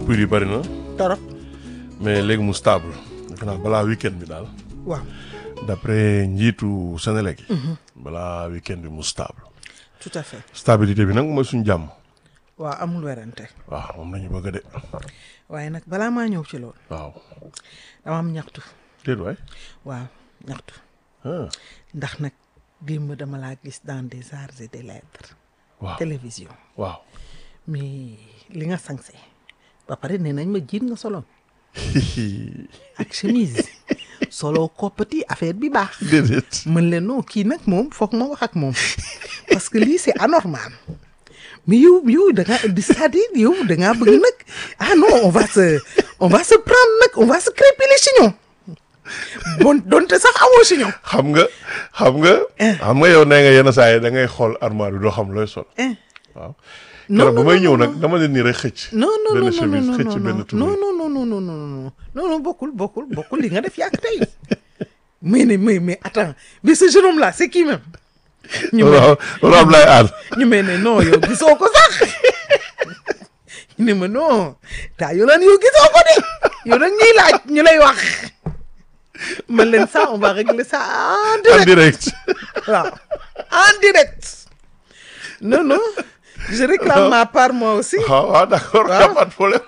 coupure yi bari na torop mais léegi mu stable defe naa balaa week-end bi daal waaw d'après njiitu Senelec yi balaa week-end bi mu stable tout à fait stabilité bi nag mooy suñu jàmm waaw amul werante waaw moom nañu bëgg de waaye nag balaa maa ñëw ci loolu waaw dama am ñaxtu déet waay waaw ñaxtu ah ndax nag démb dama laa gis dans des arts et des lettres waaw télévision waaw mais li nga sañse ba pare nee nañ ma jiit nga soloon ak chemise solo koppati affaire bi baax déedéet mën leen non kii nag moom foog ma wax ak moom parce que lii c'est anormal mais yow yow da ngaa di c'est-à-dire yow da ngaa bëgg nag ah non on va se on va se prendre nag on va se crêper les chignons bon donte sax amoo chignon xam nga xam nga xam nga yow nee nga yenn saa yi da ngay xool armoire bi doo xam looy sol eh waaw non keroog bu non may non, ñëw non. nag dama leen nii rek xëcc non non non benn non chemise non xëcc non benn non tubéy non non non non non non non non non bokkul bokkul bokkul li nga def yàgg tey mais ne mais mais attends mais ce jeune homme là c'est qui même ñu mel waaw loolu am lay aar ñu mel ne non yow gisoo ko sax ñu ne ma non taa yow naan yow gisoo ko de yow nag ñuy laaj ñu lay wax man leen ça on va régler ça en en direct direct waaw en direct non non je réclame ma part moi aussi waaw waaw d'accord y a pas de problème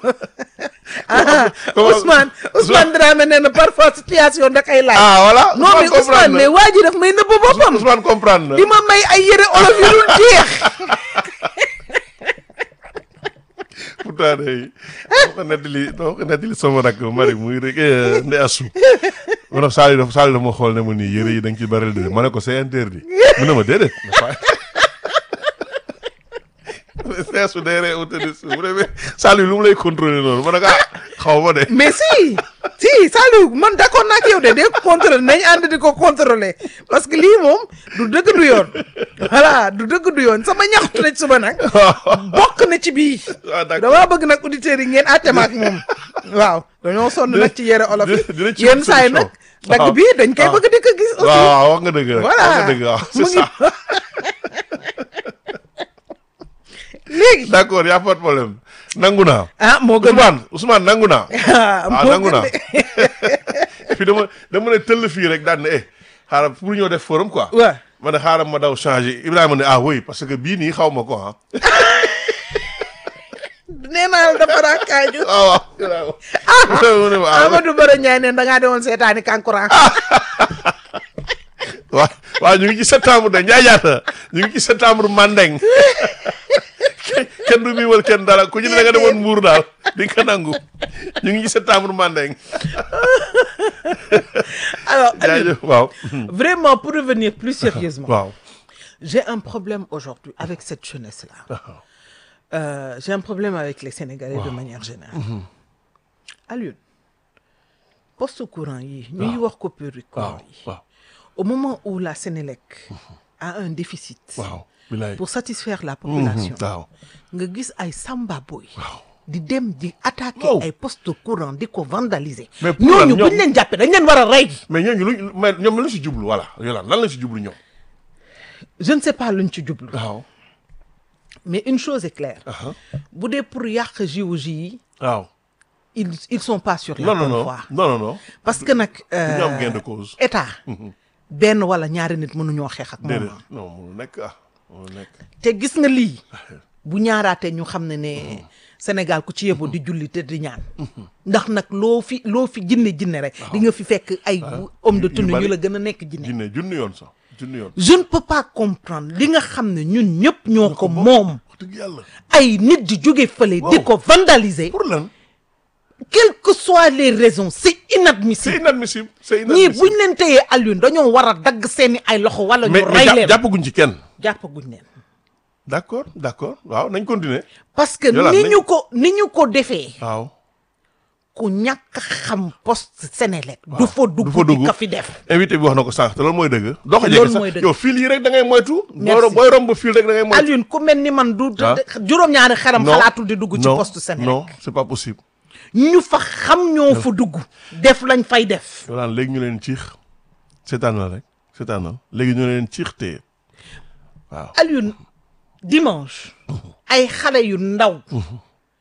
ah comment- Ousmane Ousmane Dramé nee na parfois situation da koy laaj. ah voilà non mais Ousmane comprendre mais na waa ji daf may nëbb boppam. Ousmane comprendre na di ma may ay yére olof yu dul jeex. pourtant day dama ko nettali dama ko nettali sama rakk mari muy rek nde asu ma ne Saliou dafa Saliou dafa ma xool ne ma nii yëre yi da nga ci bari de ma ne ko c'est interdit mu ne ma déedéet feesu day ree utali su mu ne mais Saliou lu mu lay contrôler noonu ma ne ko ah xaw ma de mais si si Saliou man d'accord naa ak yow de de contrôler nañ ànd di ko contrôler parce que lii moom du dëgg du yoon voilà du dëgg du yoon sama ñaxtu na ci suba nag bokk na ci bii. ah d'accord damaa bëgg nag auditeurs yi ngeen àtte ma ak moom waaw dañoo sonn nag ci yére olof dina- dina yi ci yenn wut saa yi solution. nag dagg waaw. bi dañ koy waaw. bëgg di ko gis aussi waaw waaw wax nga dëgg rek Voilà. wax nga dëgg waaw c'est Mu ngi- ça léegi d'accord y a pas de problème nangu naa ah moo gën Ousmane Ousmane nangu naa ah ah moo nangu gën naa de fii dama dama ne tëll fii rek daan ne eh xaaral pour ñoo def forum quoi. waaw ma ne xaaral ma daw changer Ibrahima ne ah oui parce que bii nii xaw ma ko ah. nee naa la dafa raakaaju waaw waaw Ibrahima. mu ne ma ah Amadou Baro Ndiaye ne da ngaa demoon seetaani kankurang waaw waaw ñu ngi ci septembre de Ndiaye jaata ñu ngi ci septembre Mandeng kenn du miimal kenn dara ku ñu ne da nga demoon Mbuur daal di nga ko nangu ñu ngi ci septembre Mandeng. alors Aliou, jaajëf waaw. vraiment pour revenir plus sérieusement waaw. j'ai un problème aujourd'hui avec cette jeunesse là Euh, j'ai un problème avec les Sénégalais de manière générale Aliou poste courant yi ñu ngi wax coupure du courant waaw yi waaw au moment où la Sénélec a un déficit waaw. bilaay pour satisfaire la population waaw. nga gis ay samba boy di dem di attaquer Wow. ay poste courant di ko vandaliser Mais pour lan ñooñu ñoom- buñ leen jàppee dañ leen war a rey mais ñooñu luñ mais ñoom lan la si jublu voilà Yolande lan la si jublu ñoom. je ne sais pas luñ ci jublu waaw. mais une chose est claire aha bu dee pour yàq JOJ yi waaw. ils ils sont pas sur la non non bonne non voie non non non. parce que nag ñu am euh, gain de cause. état benn wala ñaari nit mënuñoo xeex ak moom déedéet non mënu nekk ah mënu nekk. te gis nga lii bu ñaaraatee ñu xam ne ne Sénégal ku ci yeboo di julli te di ñaan ndax nag loo fi loo fi jinne jinne rek di nga fi fekk ay homme de yu tenue bari. ñu la gën a nekk jinne junne junni yoon sax junni yoon. je ne peux pas comprendre li nga xam ne ñun ñëpp ñoo ko moom wax dëgg yàlla. ay nit di jóge fële di Wow. ko vandaliser pour lan. quelles que soient les raisons c'est c'est inadmissible inadmissible c'est ñii inadmissible. buñ leen téyee Alioune dañoo war a dagg seeni ay loxo wala ñu mais mais rey jàpp- leen jàppaguñ ci kenn. jàppaguñ leen d'accord d'accord waaw nañ continuer. parce que Yolande, ni nañ- ñu ko ni ñu ko defee waaw. ku ñàkk a xam poste Sénélec du fa dugg du fa dugg di ko fi def invité bi wax na ko sànq te loolu mooy dëgg. doo ko Loolu jege mooy sax dëgg. yow fil yi rek da ngay moytu. booy Merci. rom- booy romb fil rek da ngay moytu. Alioune ku mel ni man du Ah. juróom-ñaari xaram non xalaatul di dugg ci non, poste Sénélec non c'est pas possible. ñu fa xam ñoo fa dugg def lañ fay def Yolande léegi ñu leen ciix seetaanal rek seetaanal léegi ñu leen ciix téye waaw. Alioune dimanche ay xale yu ndaw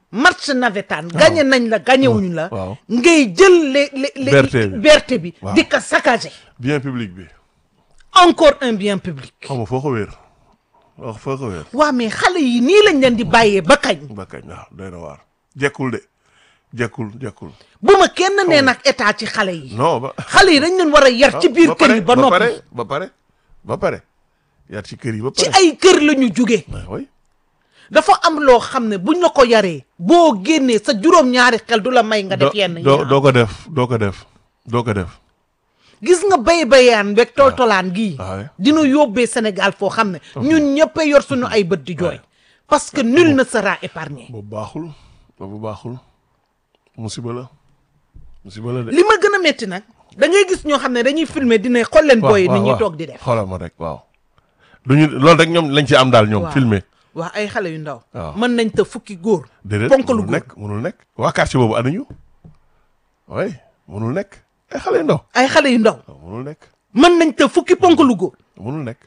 match navétane gagné nañ la gagné wuñu la waaw. ngay jël les les les Berté bi. berté bi Waaw. di ko saccager bien public bi encore un bien public xam nga foo ko wéer wax foo ko wéer waa mais xale yi nii lañ leen di bàyyee ba kañ ba kañ waaw doy na waar jekkul de jekkul jekkul bu ma kenn nee nag état ci xale yi non ba xale yi dañ leen war a yar ci biir kër yi ba noppi pare ba pare ba pare yar ci kër yi ba ci pare ay kër la ñu jugee ah oui dafa am loo xam ne buñ la ko yaree boo génnee sa juróom-ñaari xel du la may nga def yenn yi doo doo ko def doo ko def doo ko def gis nga bay bayaan beeg toltolaan gii Ah ouais. dina yóbbee Sénégal foo xam ne ñun ñëpp yor suñu ay bët di jooy parce que nul ne sera épargné boobu baaxul boobu baaxul musiba la musiba la de li ma gën a métti nag da ngay gis ñoo xam ne dañuy filmer dina xool leen booy nit ñi toog di def xoolal ma rek waaw duñu loolu rek ñoom lañ ci am daal ñoom Waaw. filmer waa ay xale yu ndaw Waaw. mën nañ te fukki góor déedéet ponkalu mënul góor nekk mënul nekk waa quartier boobu anañu oui mënul nekk ay xale yu ndaw ay xale yu ndaw waaw mënul nekk mën nañ te fukki ponkalu góor mënul nekk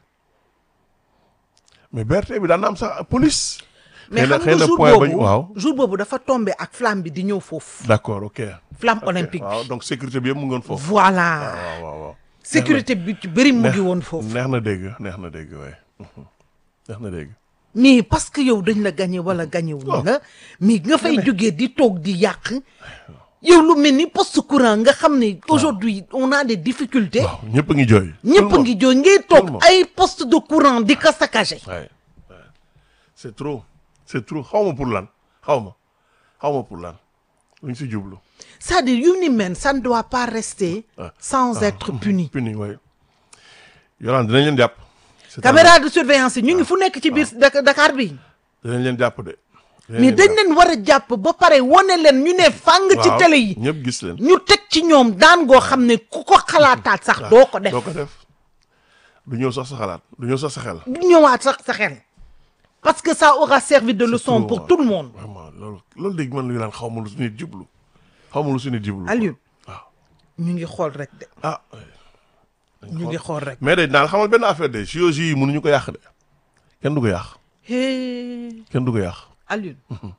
mais BRT bi daan na am sax police mais xëy na xam xëy nga na jour point bañ boobu waaw jour boobu dafa tombé ak flamme bi di ñëw foofu d'accord ok flamme olympique waaw donc sécurité bi yëpp mu ngoon foofu voilà waaw waaw waaw sécurité bi ci bëri mu ngi woon foofu neex na dégg neex na dégg waaye neex na dégg mais parce que yow dañ la gagné wala gagné wu nga mais nga fay jógee di toog di yàq yow lu mel ni poste courant nga xam ne aujourd'hui on a des difficultés waaw ñëpp a ngi jooy ñëpp ngi jooy ngay Tout le toog monde. ay poste de courant di ko saccagé waaye c'est trop c'est trop xaw ma pour lan xaw ma xaw ma pour lan luñ si jublu c'est-à-dire yu ni mel ça ne doit pas rester Ah. sans être puni puni waaye yolaan dinañ leen jàpp c'est caméra de surveillance yi ñu ngi fu nekk ci biir Dak- Dakar bi dinañ leen jàpp de dinañ mais leen dañ jàpp. leen war a jàpp ba pare wane leen ñu ne fàng ci Waaw, télé yi ñëpp gis leen ñu teg ci ñoom daan goo xam ne ku ko xalaataat sax doo ko def doo ko def du ñëw sax sa xalaat du ñëw sax sa xel du ñëwaat sax sa xel parce que ça aura servi de leçon trop, pour ouais. tout le monde vraiment loolu loolu dégg man lu laan xaw ma lu su nit jublu xaw ma lu su nit jublu Aliou waaw ñu ngi xool rek de ah ñu ngi xool rek mais de daal xamal benn affaire de JOJ yi mënuñu ko yàq de kenn du ko yàq hee kenn du ko yàq Aliou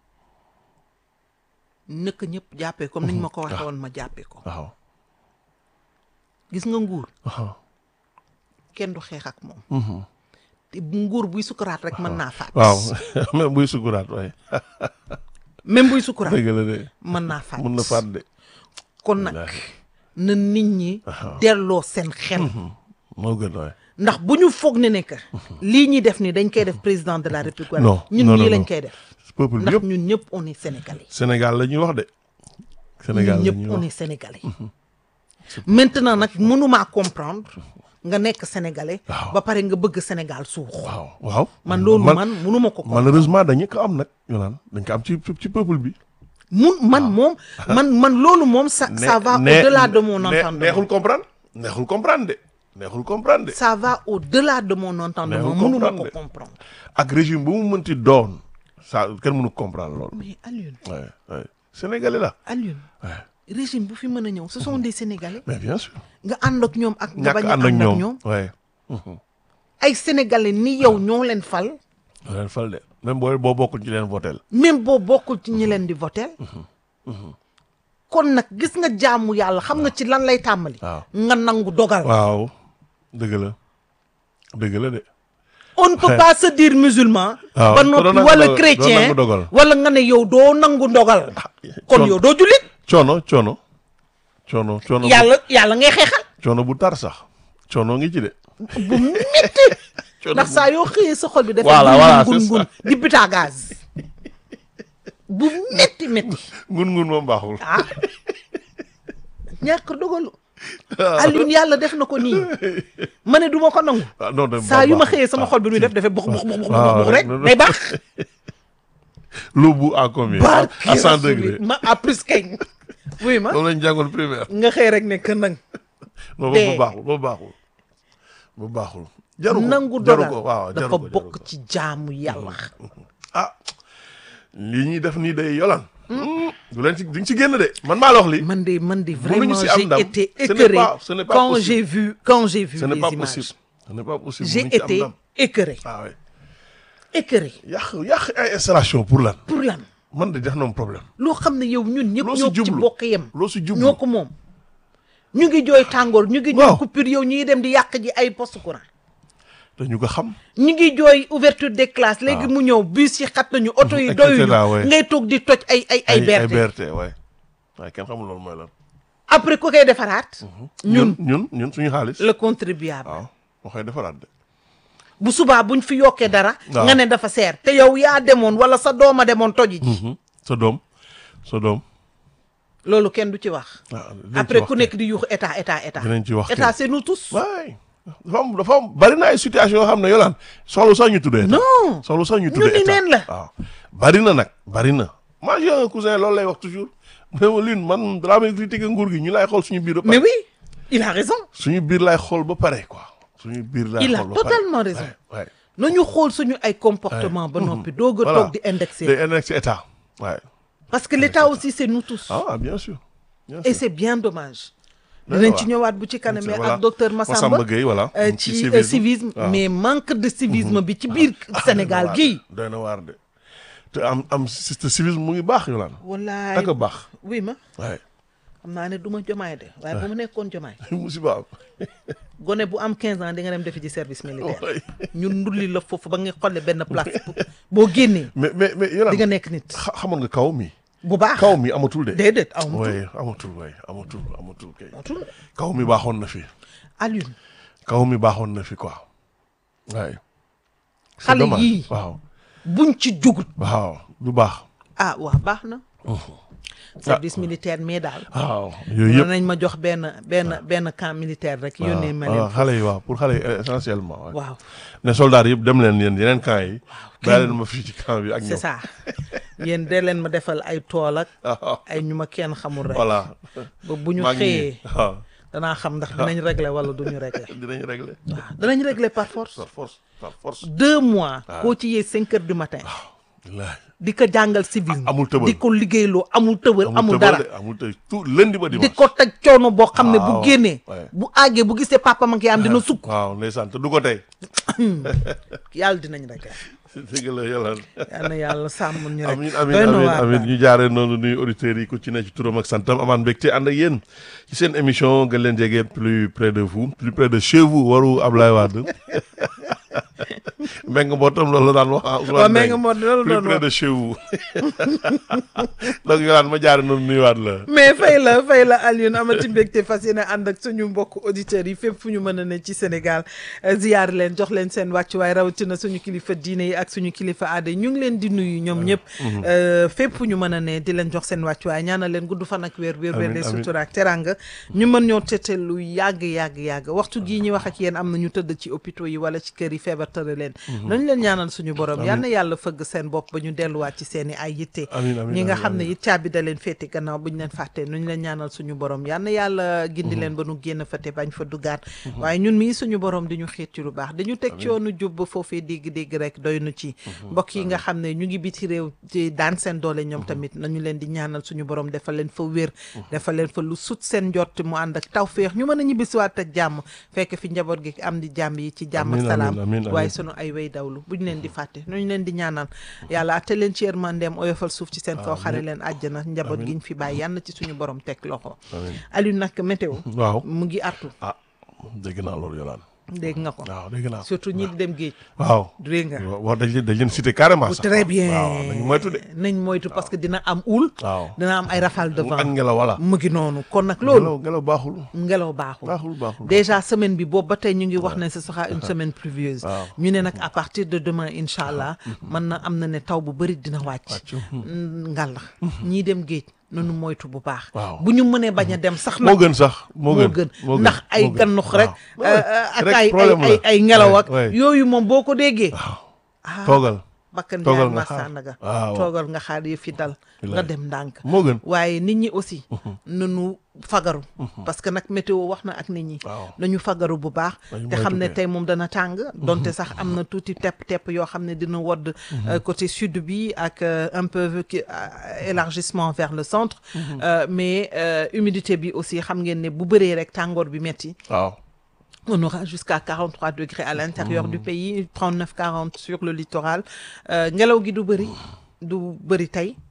nëkk ñëpp jàppee comme niñ ma ko waxee woon ma jàppee ko waaw gis nga nguur waaw kenn du xeex ak moom te bu nguur buy sukuraat rek mën naa faat waaw même buy sukuraat waaye même buy sukuraat dëgg la de mën naa faat mun na faat de kon nag wallaahi. na nit ñi delloo seen xel moo gën waaye ndax bu ñu foog ne ne que lii ñuy def ni dañ koy def président de la république wala Non, ñun non, ñii non, lañ non. koy def peuple bi ndax yëpp ñun ñëpp on est sénégalais Sénégal la ñuy wax de Sénégal ñun la ñëpp ñuy on wax est sénégalais maintenant nag mënumaa comprendre nga nekk sénégalais Waaw. ba pare nga bëgg Sénégal suux waaw waaw man loolu man mënuma ko comprendre malheureusement dañu ko am nag ñu naan dañ ko am ci ci peuple bi mun man moom man man loolu moom ça ça va ne- au-delà de mon ne- entendement neexul comprendre neexul comprendre de neexul comprendre de ça va au-delà de mon entendement Neexul mënuma comprendre ko de. comprendre ak régime bu mu mënti doon ça kenn mënu comprendre loolu mais Alioune ouais, ouais. sénégalais la Alioune ouais. régime bu fi mën a ñëw ce sont des sénégalais mais bien sûr nga ànd ak ñoom ak nga ñàkk bañ a ànd ak ànd ak ñoom ñoom ouais. ay sénégalais ni yow ñoo leen fal doo leen fal de même boo boo bokkul ci leen votel même boo bokkul ci ñi leen di votel kon nag gis nga jaamu yàlla xam nga ci lan lay tàmbali waaw nga nangu dogal waaw dëgg la dëgg la de on ne peut pas se dire musulman waaw ba te doo noppi nangu wala dogal- doo chrétien nangu dogal. wala nga ne yow doo nangu ndogal kon coon- yow doo jullit coono coono coono coono bu- yàlla yàlla ngay xeexal coono bu tar sax coono ngi ci de bu métti coono ndax bu- saa yoo xëyee sa xol bi dafa Voilà, voilà, ngun c'est ngun di buta gaz bu métti métti ngun ngun moom baaxul ah ñàkk dogalu Alioune yàlla def na ko nii ma ne du ma ko nangu ah non de saa yu ma baaxul. xëyee sama xol bi muy def dafay bux bux bux bux waaw, bux rek non, non. day baax lu bu à combien à barki cent rasuli degré ma à plus kañ wuy ma loolu lañ jàngoon primaire nga xëy rek ne que nang non Dee. boobu baaxul boobu baaxul boobu baaxul jaru ko nangu jaru dogal ko waaw jaru dafa ko jaru bokk ko. ci jaamu yàlla ah lii ñuy def nii day yolan du leen ci duñ ci génn de man maa la wax lii man de man de Mënuñu vraiment si am j'ai ndam. été Ce n'est écœuré pas- ce n'est pas quand possible. j'ai vu quand j'ai vu ce n'est les pas images possible ce n'est pas possible j'ai mënuñ ci am été ndam. écœuré ah ouais écœuré yàq yàq ay installation pour lan pour lan man de def na mu problème loo xam ne yow ñun ñëpp Loo si ñoo ci jublu. bokk yem loo si jublu ñoo ko moom ñu ngi jooy tàngoor ñu ngi jooy Waaw. coupure yow ñu ngi dem di yàq ji ay poste courant dañu ko xam ñu ngi jooy ouverture des classes léegi mu ñëw bus yi xat nañu oto yi et doyuñu cetera, ouais. ngay toog di toj ay ay ay ay berte berte waaye waaye kenn xamul loolu mooy lan après ku koy defaraat ñun ñun ñun suñu xaalis le contribuable waaw moo koy defaraat de bu subaa buñ fi yokkee dara Waaw. nga ne dafa seer te yow yaa demoon wala sa dooma demoon toji ji Mhm. sa doom sa doom loolu kenn du ci wax waaw dinañ ci après wax ku kay. nekk di yuuxu état état état Dinañ ci wax état kay. c'est nous tous waay dafa am dafa am bari na ay situation yoo xam ne yolaan soxlu sax ñu tuddee non soxlu sax ñu ñu tuddee ni état neen la. waaw bari na nag bari na moi j'ai un cousin loolu lay wax toujours mais ma lune man balaa may critiquer nguur gi ñu lay xool suñu biir ba mais pare oui il a raison suñu biir lay xool ba pare quoi suñu biir lay Il a xool ba pare totalement raison. waay nañu xool suñu ay comportement ba noppi doog a voilà toog di indexer day indexé état waay parce que l'état aussi c'est nous tous ah bien sûr bien et sûr c'est bien dommage Ouais, dinañ ouais. ci ñëwaat bu ci kanamee Voilà. ak docteur Massamba Massamba Gueye voilà euh, ci ci euh, civisme waaw. mais manque de civisme bi ci biir Sénégal gii doy na waar de te am am système civisme mu ngi baax yolaan wallaay ak a baax oui ma waaye xam naa ne du ma jomaay de waaye bu ma nekkoon jomaay musiba am gone bu am 15 ans di nga dem defi ci service militaire waay. ñun ndulli la foofu ba nga xolle benn place bu- boo génnee mais mais mais yolaan di nga nekk nit xa- xamoon nga kaw mi bu baax kaw mi amatul de déedéet aw ma waaye amatul waaye amatul amatul kay tudd kaw mi baaxoon na fi Alioune kaw mi baaxoon na fi quoi waaye c'est xale dommage. yii waaw buñ ci jugut waaw du baax ah waa baax na service militaire mais daal waaw yooyu yëpp nañ ma jox benn benn benn camp militaire rek yónnee ma waaw leen xale yi waaw pour xale yi essentiellement waaw waaw ne soldats yëpp dem leen yéen yeneen camp yi bàyyi leen ma fii ci camp bi ak c'est ñoom ça yéen dee leen ma defal ay tool ak waaw ay ñu ma kenn xamul rek voilà ba bu ñu maa ngi xëyee nii waaw danaa xam ndax dinañ régler wala duñu régler dinañ régler waaw danañ régler par force par force par force deux mois koo ci yee cinq heures du matin wallaahi di ko jàngal civisme amul tëbal. di ko liggéeyloo amul tëbal amul tëbal dara de, amul tëbal tout lundi ba di dimanche ko teg coono boo xam ne bu Waaw, génnee ouais. bu àggee bu gisee papa ma ngi am dina sukk waaw ndeysaan te du ko tey yàlla dinañ régler dëgg la yàlla yal na yàlla sàmm ñu rek amin amin doy na amin waar amin daal. ñu jaaree noonu nuyu auditeurs yi ku ci ne ci turam ak santam amaan mbégte ànd ak yéen ci seen émission gën leen jege plus près de vous plus près de chez vous waru Ablaye Wade Mbengue mbootam loolu la daan wax ah Ousmane waaw mais nga Mbengue. moo loolu plus doon près wax de chez vous donc yolaan ma jaare noonu nuyuwaat la mais fay la fay la Alioune amati mbégte fas yéene ànd ak suñu mbokk auditeurs yi fépp fu ñu mën a ne ci Sénégal euh, ziyaar leen jox leen seen wàccuwaay rawatina suñu kilifa diine yi ak suñu kilifa aada yi ñu ngi leen di nuyu ñoom ñëpp euh, fépp fu ñu mën a ne di leen jox seen wàccuwaay ñaanal leen gudd fan ak wér wér wér Amiin, de amiin. sutura ak teranga ñu mën ñoo tete lu yàgg yàgg yàgg waxtu gii ñuy wax ak yéen am na ñu tëdd ci hôpitaux yi wala ci kër yi feebar tëra leen nañu leen ñaanal suñu borom yal na yàlla fëgg seen bopp ba ñu delluwaat ci seen i ay yitte Amiin, amiin, ñi nga amiin, xam ne amiin. it caabi da leen féete gannaaw bu ñu leen fàttee nu ñu leen ñaanal suñu borom yal na yàlla gindi leen ba nu génn fa te bañ fa duggaat waaye ñun mii suñu borom di ñu xiit ci lu baax dañu teg ci yoonu jub ba foofee dégg-dégg rek doy nu ci mbokk yi nga xam ne ñu ngi biti réew ci daan seen doole ñoom tamit nañu leen di ñaanal suñu borom defal leen fa wér defal leen fa lu sut seen njott mu ànd ak tawféex ñu mën a ñibbisiwaat ak jàmm fekk fi njaboot gi am di jàmm yi ci jàmm ak Amiin, salaam amiin, amiin, waaye amiin. sunu ay way dawlu bu ñu leen di fàtte nu ñu leen di ñaanal yàlla atte leen ci yërmandeem oyofal suuf ci seen kaw xare leen àjjana njaboot gi ñu fi bàyyi yàlla na ci suñu borom teg loxo amiin Aliou nag météo waaw mu ngi artu ah dégg naa loolu yolaan dégg nga ko waaw dégg naa surtout ñi di dem géej waaw dégg nga wax dañ leen dañ leen cité carrément sax très bien waaw nañu moytu de nañ moytu parce que dina am houle waaw dina am ay rafale de ak vent ngelaw wala mu ngi noonu kon nag loolu ngelaw ngelaw baaxul ngelaw baaxul baaxul baaxul déjà semaine bi boobu ba tey ñu ngi wax ne ce sera une semaine pluvieuse Waaw. ñu ne nag à partir de demain incha allah mën na am na ne taw bu bëri dina wàcc Wàcc. ngal la ñii dem géej nanu moytu bu baax Waaw. bu ñu mënee bañ a dem sax moo nag gën sax moo moo gën gën moo gën, ndax ay moo gën. gannux rek waaw. euh, euh, ak Rek ay ay problème ay la. ay ngelaw ak Ouais, ouais. yooyu moom boo ko déggee waaw ah toogal bakkan toogal jaay nga xaar. Sandaga waaw. toogal nga xaar yëf fi dal nga Bilaay. dem ndànk moo gën waaye nit ñi aussi nanu fagaru parce que nag météo wax na ak nit ñi waaw nañu fagaru bu baax Nañu te xam ne moytu tey moom dana tàng donte sax am na tuuti tepp-tepp yoo xam ne dina wodd euh, côté sud bi ak euh, un peu ki- euh, élargissement vers le centre Euh, mais euh, humidité bi aussi xam ngeen ne bu bëree rek tàngoor bi metti waaw on aura jusqu'à 43 degrés à l'intérieur du pays 39 40 sur le littoral Euh, ngelaw gi du bëri du bëri tey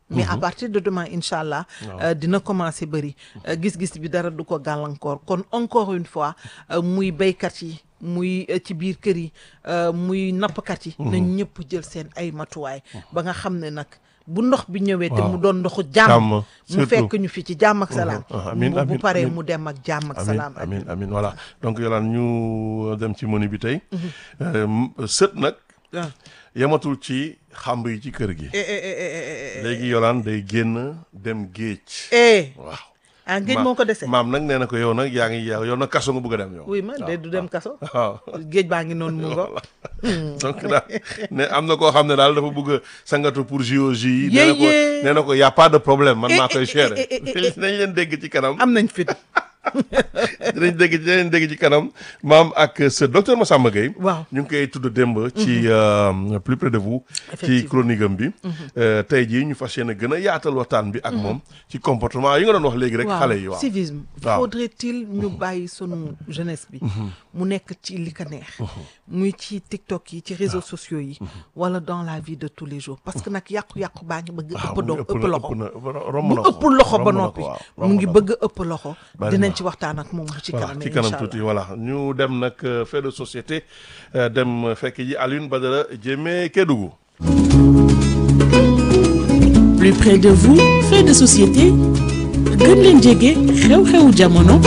mais à partir de demain incha allah euh, dina commencer bëri Euh, gis-gis bi dara du ko gàllankoor kon encore une fois euh, muy béykat yi muy euh, ci biir kër yi euh, muy nappkat yi na ñëpp jël seen ay matuwaay ba nga xam ne nag bu ndox bi ñëwee te Waaw. mu doon ndoxu jàmm Jàmm, mu surtout. fekk ñu fi ci jàmm ak salaam ah, amiin, bu- bu amiin, paree amiin. mu dem ak jàmm ak amin salaam amin amin voilà donc yolaan ñu dem ci menu bi tey Euh, m- sët nag ah. yematul ci xamb yi ci kër gi eh eh eh eh eh eh léegi yolaan day génn dem géej eh waaw ah géej Ma- moo ko dese maam nag nee na ko yow nag yaa ngi yow nag kaso nga bëgg a dem yow oui ma de du dem kaso waaw géej baa ngi noonu mu ngo donc daal ne am na koo xam ne daal dafa bëgg a sangatu pour JOJ yi nee na ko Yéyé. nee na ko y' a pas de problème man maa koy eh, gérer eh, eh, eh, eh. dinañ leen dégg ci kanam am nañ fit dinañ dégg dinañ dégg ci kanam maam ak ce docteur Massamba Gueye waaw ñu ngi koy tudd démb ci euh, plus près de vous ci Effectivement. chronique am bi Euh, tey jii ñu fas yéene gën a yaatal waxtaan bi ak moom ci comportement yi nga doon wax léegi rek xale yi waaw civisme Waaw. faudrait-il ñu bàyyi sunu jeunesse bi mu nekk ci li ko neex muy ci TikTok yi ci réseaux sociaux yi wala dans la vie de tous les jours parce que nag yàqu-yàqu baa ngi bëgg waaw ëpp do ëpp loxo na romb mu na ko ëpp loxo ba romb na noppi ko, waaw, mu romb ngi na ko. bëgg ëpp loxo Bari dinañ na. ci waxtaan ak moom bu ci voilà kanam ci kanam incha tuuti allah voilà ñu dem nag euh, fait de société euh, dem euh, fekk ji Alioune Badara Diémé Kédougou plus près de vous fait de société gën leen jege xew-xewu jamono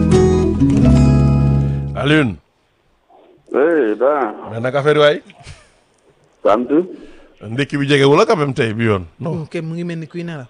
Alioune oui daa mais nag affaire yi waay sant ndekki bi jegewul la quand même tey bi yoon non ok mu ngi mel ni kuy nelaw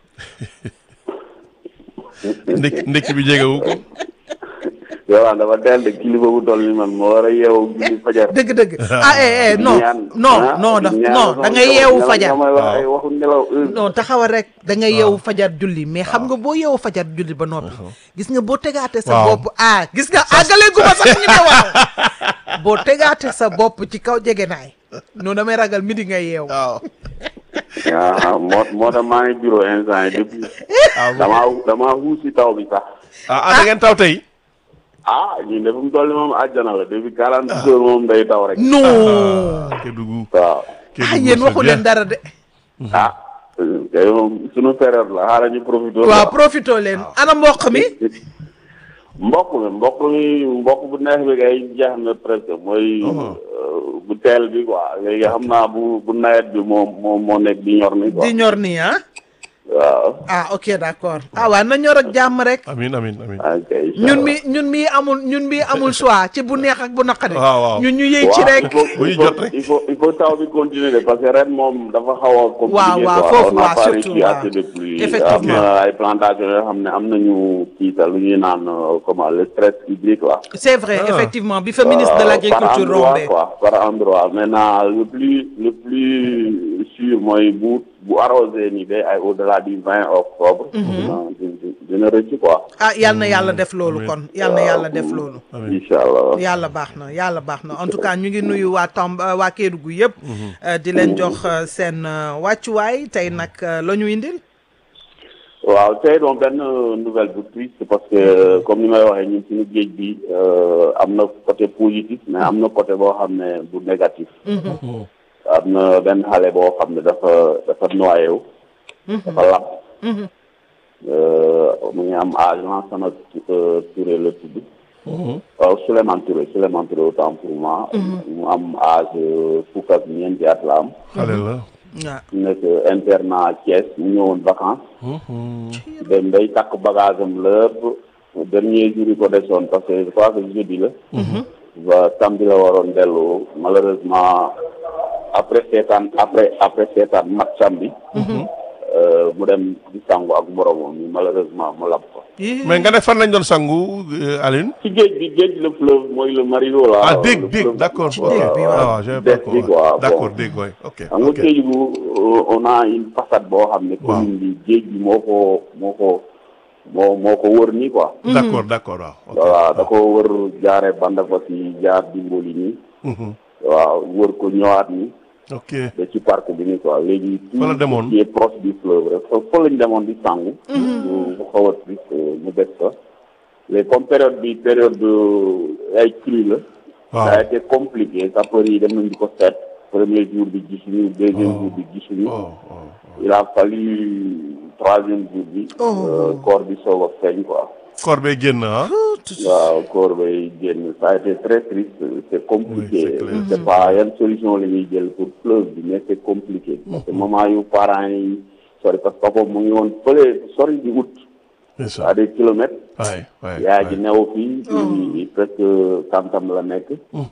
ndekki ndekki bi jegewu ko yow dafa teel de kilifa bu toll ni man moo war a yeewu julli fajar dëgg-dëgg ah eh eh non ñaan non ah, non da ñaan non sama da ngay nelaw- yeewu nelaw- fajar nga may wax ay Waaw. waxu nelaw heure. non taxawal rek da ngay yeewu fajar julli mais xam nga boo yeewu fajar julli ba noppi gis nga boo tegaate sa Waaw. bopp ah gis nga àggale gu ma sax ñu ne waaw boo tegaate sa bopp ci kaw jegenaay non damay ragal midi ngay yeewu waaw ah moo moo tax maa ngi bureau instant yi depuis damaa damaa xuus si taw bi sax ah ah da ngeen taw tey ah ñun de fu mu toll ni moom àjjana la depuis quarante heures moom day taw rek non Kédougou waaw ah yéen waxu leen dara de ah kay moom sunu période la xaaral ñu profité waaw profito leen ana mboq mi mbokk mi mbokk mi mbokk bu neex bi kay jeex na presque mooy euh, bu teel bi quoi léegi xam naa bu bu nawet bi moo moo moo nekk di ñor ni quoi di ñor nii ah waaw ah ok d'accord ah waaw na ñor ak jàmm rek amin amin amin ok incha ñun Allah. mi ñun mi amul ñun mi amul choix ci bu neex ak bu naqari waaw, waaw. ñun ñu yëy ci waaw rek il faut Bu ñu il faut jot rek. il faut il faut taw bi continuer de parce que ren moom dafa xaw a compliqué waaw, waaw, quoi. foofu, On n'a waaw, pas surtout, reçu waaw. assez de pluie. Effectivement. am na ay plantations yoo xam ne am nañu kii sax lu ñuy naan euh, comment le stress hydrique là c'est vrai Ah. effectivement bi fa ministre de Euh, l'agriculture par endroit rombé quoi par endroit maintenant le plus le plus sûr mooy bu bu arrosé ni ba ay au delà du 20 octobre. dina dina dina rëcc quoi. ah yal na yàlla def loolu Amiin. kon yal na yàlla def loolu amin incha allah. yàlla baax na yàlla baax na en tout cas ñu ngi nuyu waa Tamba waa Kédougou yëpp euh, di leen jox euh, seen euh, wàccuwaay tey nag euh, la ñu indil waaw tey doon benn nouvelle bu triste parce que comme ni may waxee ñun suñu géej bi euh, am na côté positif mais am na côté boo xam ne bu négatif. am na benn xale boo xam ne dafa dafa noyé wu. dafa lab. Euh, mu ngi am âge Lansana euh, Touré la tudd. waaw Souleymane Touré Souleymane Touré autant pour moi. mu am âge euh, fukk ak ñeenti at la am. xale la waaw nekk internat Thiès mu ñëwoon vacances. dem day takk bagage am lépp dernier jour yi ko desoon parce que je crois que jeudi la. ba samedi la waroon dellu malheureusement après seetaan après après seetaan match samedi. euh, mu dem di sangu ak moromam mi malheureusement mu lab ko. Ih, mais nga ne fan lañ doon sangu euh, Alioune ci géej bi géej le fleuve mooy le Marigot là. ah le dégg fleuve. dégg d'accord dégg bi, waaw waaw. waaw j'avais Des pas bi, compris. quoi, d'accord bon. dégg waay ok xam nga ok Kédougou euh, on a une façade boo xam ne. Waaw. commune bi géej bi moo ko moo ko moo moo ko wër nii quoi. d'accord d'accord waaw ok voilà da ko wër jaare Bandafassi jaar Dimboli nii. Mhm. waaw wër ko ñëwaat nii ok ba ci parc bi nii quoi léegi. Fa la demoon. tout ce qui est proche du fleuve rek fa fa lañ demoon di sangu. mu mu xaw a triste mu des fa. mais comme période bi période de ay crue la. waaw ça a été compliqué sapeurs yi dem nañ di ko seet. premier jour bi gisuñu deuxième jour bi gisuñu. oh oh il a fallu troisième jour bi. Oh. corps bi soog a feeñ quoi. koor bee génn ah. waaw corps bay génn ça a été très triste c'est compliqué Oui, c'est clair. c'est pas yan solution la ñuy jël pour fleuve bi mais c'est compliqué parce que moment yu parents yi sori parce que papa mu ngi woon fële sori di wut c'est ça à des kilomètres waay waay yaay ji new fii fii presque tam-tam la nekk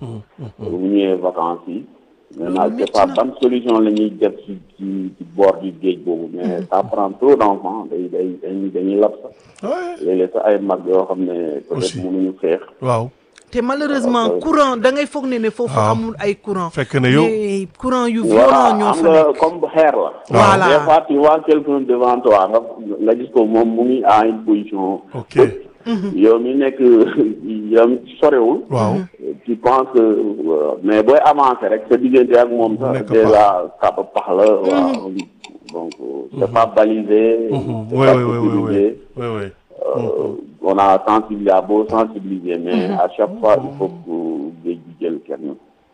bu ñëwee vacances yi maintenant c'est pas ban solution la ñuy def ci ci ci bord du géej boobu mais ça prend trop d'enfants day day dañuy dañuy lab sax waay léeg-léeg sax ay mag yoo xam ne peut-être Aussi. mënuñu xeex waaw te malheureusement courant da ngay foog ne ne foofu waaw. amul ay courant Fekk ne yow- mais courant yu voilà violent ñoo am fa nga nekk comme xeer la. Voilà. des fois tu vois quelqu'un devant toi nga nga gis ko moom mu ngi à une position. ok yow mi nekk yow mi sorewul. waaw tu penses que euh, mais booy avancer rek sa diggante ak moom sax Nekk déjà kàpp pax la. waaw donc euh, c'est pas balisé. c'est oui pas oui oui oui sécurisé. oui oui Euh, on a sensibilisé à beau sensibiliser mais à chaque fois il faut que géej gi jël kenn.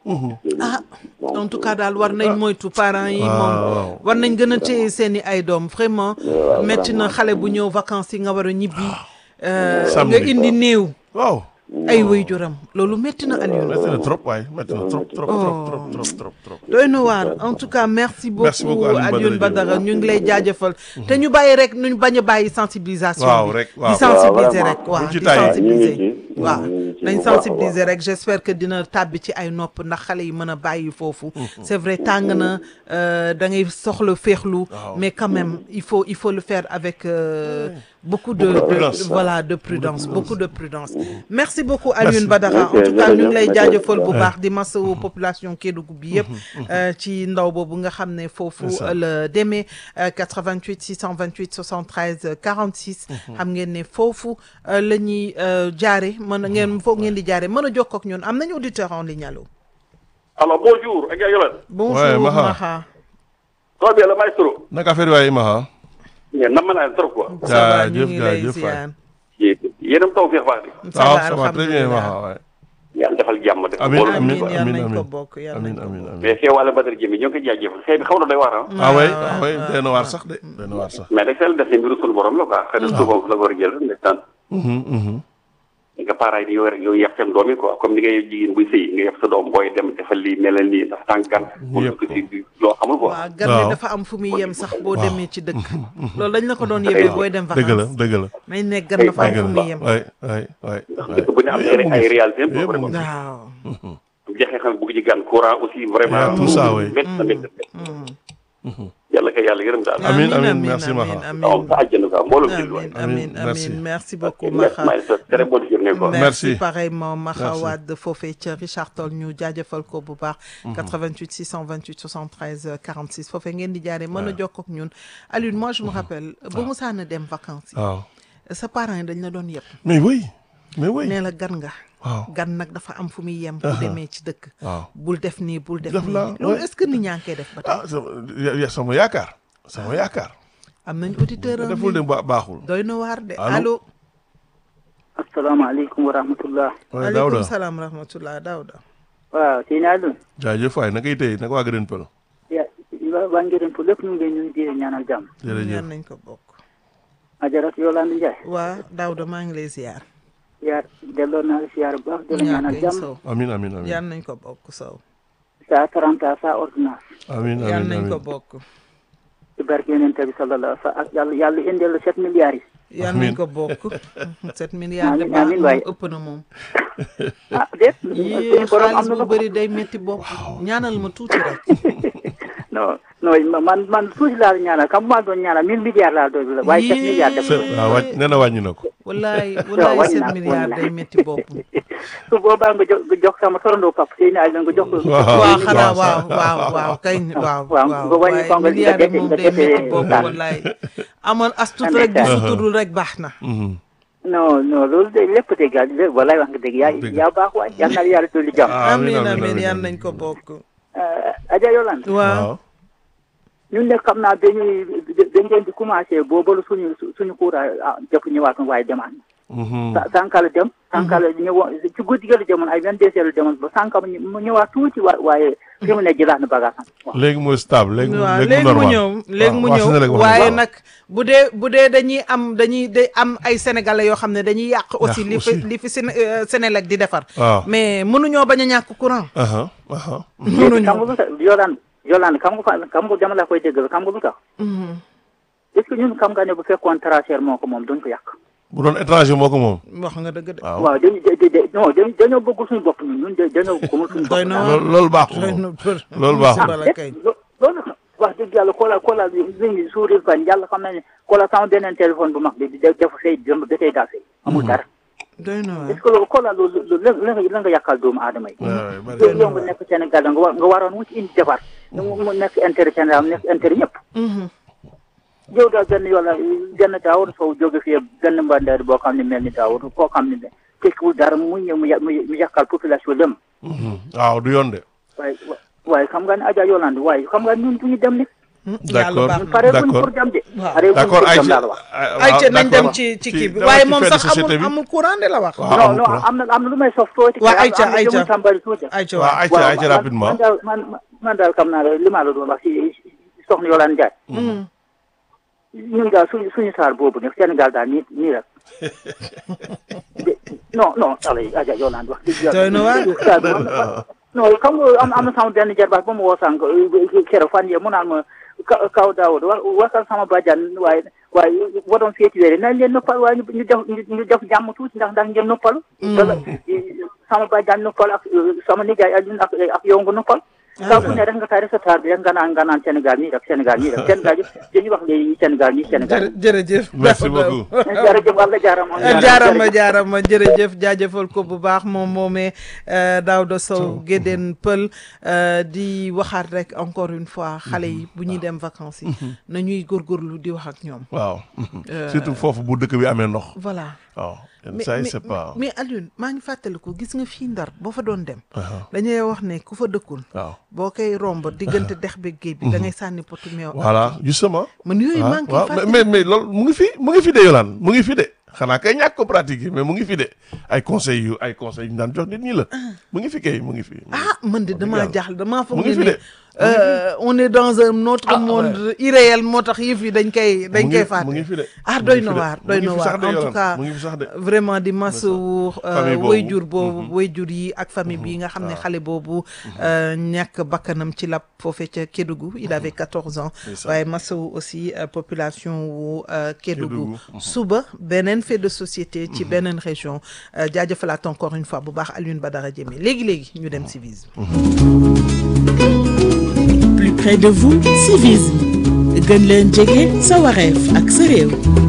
ah Donc, en tout cas daal war nañ moytu parents yi moom waaw. war nañ gën a téye seen i ay doom vraiment metti na vraiment. xale bu ñëw vacances yi nga war a ñibbi euh, nga Samedi. indi néew waaw ay waajuram loolu metti na Alioune métti na trop waay métti na trop trop trop trop trop trop trop doy na waar en tout cas merci beaucoup, Merci beaucoup, Alioune Alioune Badara Badara ñu ngi lay jaajëfal te ñu bàyyi rek ñu bañ a bàyyi sensibilisation Waaw, bi rek, waaw. di sensibiliser Waaw, rek vraiment. waaw Buñ ci di tàyyi. sensibiliser ñu ngi ci, waaw ñu ngi ci nañ bu baax a sensibiliser rek j'espère que dina tàbbi ci ay nopp ndax xale yi mën a bàyyi foofu c'est vrai tàng na euh, da ngay soxla féexlu mais quand même il faut il faut le faire avec euh, beaucoup de, Beaucoup de de- prudence. voilà de prudence beaucoup de prudence merci beaucoup Alioune Badara en Merci, tout cas ñu ngi lay jërëjëf. jaajëfal bu baax di masawu population Kédougou bi yëpp euh, ci ndaw boobu nga xam ne foofu C'est ça. la demee euh, 88 628 73 euh, 46 xam ngeen ne foofu euh, la ñuy euh, jaare mën a ngeen foog ngeen di jaare mën a jokkoo ak ñun am nañu auditeur en ligne allo Alors bonjour, ak Yolan. bonjour Ouais, Maha. Maha Très bien, le maestro. naka affaire waay Maha Mais nam naa trop quoi. ça va ñu Jaajëf, ngi lay jaajëf, ziar Yéen a taw feex baax de. ça waaw va ça va très bien alhamdulilah Maha waay Yàlla defal jàmm de. Amin, Bool- amin. amiin yal nañ amin. ko bokk yal amin nañ ko amin bokk amin Mais fee wàlla Badara Jëmi ñoo ngi koy jaajëfal. Xëy bi xaw na doy waar ah. ah way waaw, ah way waaw, doy na waar sax de doy na waar sax Mais rek seen def ne mbiru sunu borom la quoi. Xëy na suba la ko war a jël ndeysaan. Mhm, mhm. nga parents yi di yow rek yow yàpp seen doom yi quoi comme ni ngay jigéen buy sëy nga yàpp sa doom booy dem defal lii melal nii ndax tànk gan. pour Yëpp ko si loo xamul quoi. waaw gan Waaw. bi dafa am fu muy yem sax boo demee ci dëkk loolu dañ la ko doon yebee booy dem dëgg la vacances dëgg la nañ ne gan dafa am dëgg fu muy yem la waay waay waay dëkk bu ne am ay ay réalité am Yëpp quoi mu vraiment. ngi. waaw bu jeexee xam bugg ci gan courant aussi vraiment. tout ça, oui. métti na métti na. yàlla kay yàlla yërëm daal. Amin, amin, merci, Maha. waaw sa àjjana quoi mbooloo jël waay. amin amin merci. amin merci beaucoup Merci, Maxa Maïssa. Très bonne journée quoi. merci Merci. pareillement Maxa Merci. Wade foofee ca Richard Toll ñu jaajëfal ko bu baax 88 628 73 euh, 46 foofee ngeen di jaaree mën a jokkoo ak ñun Alioune moi je me rappelle ba Musaana dem vacances yi waaw sa parents yi dañ la doon yëpp mais oui mais oui nee la gan nga waaw gan nag dafa am fu muy yem bu demee ci dëkk waaw bul def nii bul def Def nii la, loolu ouais. est-ce que nit ñaa ngi koy def ba tey ah sama ya- ya- sama yaakaar sama yaakaar am nañ auditeur en deful de ligne. ba baaxul doy na waar de Allô? allo asalaamaaleykum wa rahmatullah waaye aleykum Daouda salaam rahmatullah Daouda waaw sëñ Alioune jaajëf waay nakay tey naka waa Gëdën Pël ya waa waa Ngirène pour lépp ñu ngi leen di ñaanal jàmm jërëjëf ñaan nañ ko bokk Ajarat Yolande Ndiaye waa Daouda maa ngi lay ziar yaar delloo naa la siyaar bu baax di la ñaanal ñaan jàmm sow amin amin amin yaan nañ ko bokk sow sa taranta sa ordonnance amin yaan amin nañ ko amin bokk ci barke yonent bi sallallahu alayhi wa sallam ak yàlla yàlla indil la sept milliards yi yaan Amiin. nañ ko bokk sept milliards de Amiin, baax amiin moom waay. ëpp na moom ah déet yii suñu borom am xaalis na bu ko bëri day métti bopp ñaanal ma tuuti rek non non man man tuuti laa la ñaanal kam maa doon ñaanal mille milliards laa doon la waaye sept Yee. milliards def Se- waaw wàññi nee na wàññi na ko wallaay wallaay wàññi sept naa, milliards wàññi naa. day métti bopp su boobaa nga jox nga jox sama torondoo pap sëñ Alioune nga jox ko Waaw. waaw xanaa waaw. waaw waaw waaw kay waaw waaw, waaw nga wàññi waaye ko nga milliards yi dese- moom nga day dese métti bopp daal. wallaay amoon as tuut rek di suturul rek baax na Mhm. non non loolu de lépp dëgg yàlla lépp walaay wax nga dëgg yaa Dëgg. yaa baax waay yal na la yàlla dolli jàmm amiin amin amiin yaan nañ ko bokk Adja Yolande waaw waaw ñun ne xam naa dañuy dañ leen di commencé boobalu suñu suñu courant ah jëpp ñëwaat waaye demaat sa- sànq la dem sànq la ñëwoon ci guddi gi la demoon ay vingt deux heures la demoon ba sànq mu ñu- mu ñëwaat tuuti wa waaye fi mu ne jëlaat na bagage am waaw léegi mooy stable léegi waaw léegi léegi mu normal ñëw léegi mu waaw, waaw, Sénégal ñëw wax waaye waaw. nag bu dee bu dee dañuy am dañuy day am ay sénégalais yoo xam ne dañuy yàq aussi li fi aussi. li fi Séné euh, Sénélec di defar waaw. mais mënuñoo bañ a ñàkk courant aha aha léegi xam nga lu tax Yolande Yolande xam nga fa xam nga dama la koy déggal xam nga lu tax est ce que ñun xam nga ne bu fekkoon traceur moo ko moom duñ ko yàq bu doon étranger moo ko moom wax nga dëgg de waaw waaw dañu da da non dañu dañoo bëgg suñu bopp ñun ñun da- dañoo gëmul suñu bopp doy na loolu loolu baaxul doy moom na për loolu baaxul. musiba la kay lo- loolu wax dëgg yàlla koola koola li ñu suuril fan yàlla xam na ne koola sama beneen téléphone bu mag bi di def fay dem ba tey daa fay amul dara doy na waar est ce que loolu koola loolu loolu la la nga la nga yàqal doomu aadama yi waaw bari yow yow nga nekk Sénégal nga war nga waroon wuti indi defar mu mu nekk intérêt Sénégal nekk intérêt ñëpp yow daal benn yoon la benn daawar sow jóge fii benn mbandeer boo xam ne mel ni daawar koo xam ne tekkiwul dara mu ñëw mu yà- mu mu yàqal population lëm waaw du yoon de waaye waaye xam nga ne Adja Yolande waaye xam nga ñun duñu dem ni d'accord baax na. pare buñ d'accord pour dem de Waaw. pare buñ d'accord pour dem Aïcha laa la wax ayca nañ dem d'accord. ci ci kii bi dama waaye ci moom fait de sax société amul bi. amul courant de la wax waaw non amul non courant. am na am na lu may sof tuuti waa am- Aïcha am na Aïcha jëmul tàmbali tuuti ayca waaw waaw Aïcha waaw Aïcha man- rapidement man daal man man daal xam naa la li ma la doon wax si si soxna Yolande Ndiaye ñun daal suñu suñu saar boobu nag Sénégal daal nii nii rek de- non non alay Adja Yolande wax dëgg Doy na waar de. saar bi am na- non xam nga am am na sama benn jarbaat ba mu woo sànq keroog fan yee mu naan ma ka- kaw Daawud wa wasal sama bàjjan waaye waaye waroon feeti weere nañ leen noppal waaye ñu ñu def ñu def jàmm tuuti ndax ndax ngeen noppalu wala sama bàjjan noppal ak sama nijaay Alioune ak ak yow nga noppal saa bu ne rek nga taari sa taar bi rek nga naan nga naan Sénégal nii rek Sénégal nii rek Sénégal yëpp dañuy wax léegi Sénégal nii Sénégal jërë jërëjëf merci beaucoup jërëjëf walla jaarama jaarama jaarama jërëjëf jaajëfal ko bu baax moom moomee Daouda Sow Guédén Pël euh, di waxaat rek encore une fois xale yi bu ñuy dem vacances yi nañuy góorgóorlu di wax ak ñoom waaw surtout foofu bu dëkk bi amee ndox voilà waaw yenn mais saa yi mais- c'est pas mais Alioune maa ngi fàttaliku gis nga fii Ndar boo fa doon dem Aha. dañuy wax ne ku fa dëkkul waaw boo koy romb diggante dex bi géej bi da ngay sànni potu meew ak voilà justement man yooyu waaw maa ngi koy waaw fàttaliku mais mais loolu mu ngi fi mu ngi fi de Yolande mu ngi fi de xanaa kay ñàkk ko pratiquer mais mu ngi fi de ay conseils yu ay conseils yu ñu daan jox nit ñi la mu ngi fi kay mu ngi fi ah man de damaa yàlla. jaaxle damaa mu foog ngi ne fi ni de euh, on est dans un autre Ah, monde irréel moo tax yëf yi dañ koy dañ mu koy ngi- fàtte mu ngi fi de ah mu doy ngi na fi de. waar mu doy ngi na fi waar sax de en tout Yolande, cas mu ngi fi sax de vraiment di masawu Famille boobu. wayjur boobu wayjur yi ak famille bi nga xam ne xale boobu euh, ñàkk bakkanam ci lab foofe ca Kédougou il avait 14 ans ça. waaye masawu aussi euh, population wu euh, Kédougou Kédougou. suba beneen fait de société ci beneen région euh, jaajëfalaat encore une fois bu baax Alioune Badara Diémé léegi-léegi ñu dem civisme plus près de vous civisme gën leen jege sa wareef ak sa réew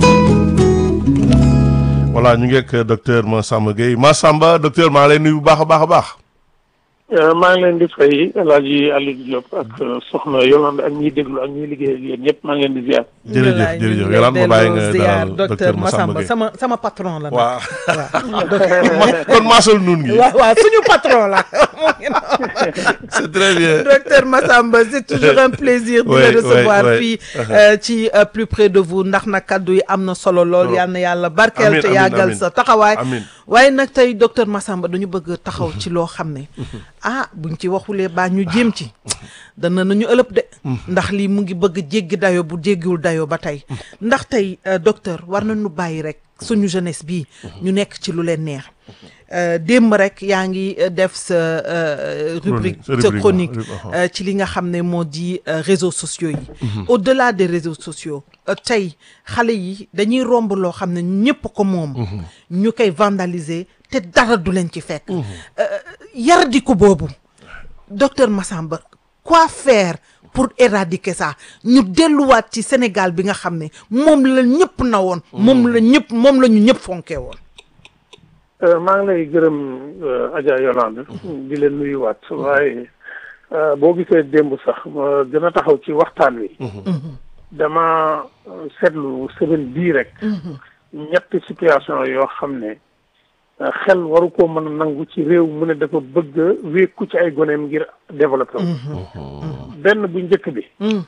voilà ñu ngi ak docteur Massamba Gueye Massamba docteur maa ngi lay nuyu bu baax a baax a baax maa ngi leen di fay El Hadj Aliou Diop ak soxna Yolande ak ñiy déglu ak ñiy liggéey ak yéen ñëpp maa ngi leen di ziar. jërëjëf jërëjëf Yolande ma bàyyi nga dalal docteur docteur Massamba Massamba Gueye sama sama patron la nag. waaw waaw Ma- kon maasal nuun gi waaw waaw suñu patron la moo ngi noonu. c'est très bien docteur Massamba c'est toujours un plaisir de Ouais, le recevoir ouais, ouais. fii euh, ci euh, plus près de vous ndax nag kaddu yi am na solo lool yal na yàlla barkeel Amiin, te amiin, yàggal amiin. sa taxawaay Amiin. waaye nag tey docteur Massamba dañu bëgg taxaw ci loo xam ne ah buñ ci waxulee baa ñu jéem ci dana nañu ëlëb de ndax lii mu ngi bëgg jéggi dayo bu jéggiwul dayo ba tey ndax tey euh, docteur war nañu bàyyi rek suñu jeunesse bii ñu nekk ci lu leen neex Euh, démb rek yaa ngi euh, def sa euh, rubrique sa sa rubrique, chronique waaw, rubrique, euh, ci li nga xam ne moo di euh, réseaux sociaux yi au-delà des réseaux sociaux euh, tey xale yi dañuy romb loo xam ne ñëpp ko moom ñu koy vandaliser te dara du leen ci fekk Euh, yardi ko boobu docteur Massamba quoi faire pour éradiquer ça ñu delluwaat ci Sénégal bi nga xam ne moom la ñëpp na woon moom la ñëpp moom la ñu ñëpp fonkee woon maa ngi lay gërëm Adja Yolande di leen nuyuwaat waaye boo gisee démb sax ma gën a taxaw ci waxtaan wi. dama seetlu semaine bii rek. ñetti situation yoo xam ne xel waru koo mën a nangu ci réew mu ne dafa bëgg a wékku ci ay goneem ngir développer wu. benn bu njëkk bi.